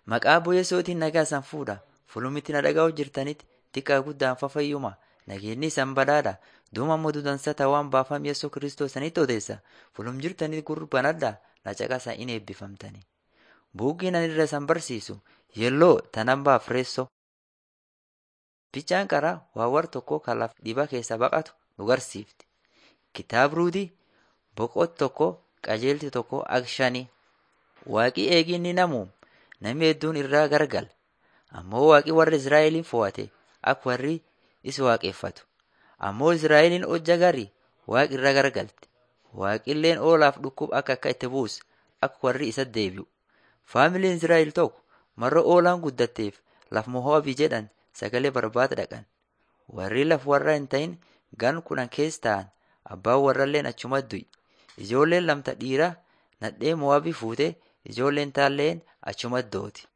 Maqaa bu'eessootiin nagaa isaan fuudha. Fulumitti na dhaga'uu jirtanitti xiqqaa guddaan fayyuma. Nageenyi isaan badhaadha. Duuma ammoo dudansa tawaan baafam Yesuus Kiristoos sanitti odeessa. Fulum jirtanii gurbanadha. Na caqasa in eebbifamtani. Buuggiin ani irra isaan barsiisu yelloo tanan baaf reessoo. Bichaan qaraa waawwar tokko kan laf dhiba keessa baqatu nu garsiifti. Kitaabruuti boqot tokko qajeelti tokko akshanii. Waaqii eeginni namu namni hedduun irraa gargal. Ammoo waaqi warra Israa'eliin fo'ate akka warri isa waaqeffatu. Ammoo Israa'eliin hojja gari waaqi irra gargalte. Waaqilleen oolaaf dhukkub akka akka itti buus akka warri isa deebi'u. Faamiliin Israa'el tokko marra oolaan guddatteef laf Mohoobii jedhan sagalee barbaada dhaqan. Warri laf warra hin ta'in gan kudhan keessa ta'an abbaan warralleen achuma du'i. Ijoolleen lamta dhiiraa nadhee Mo'aabii fuutee ijoolleen taalleen achuma dooti.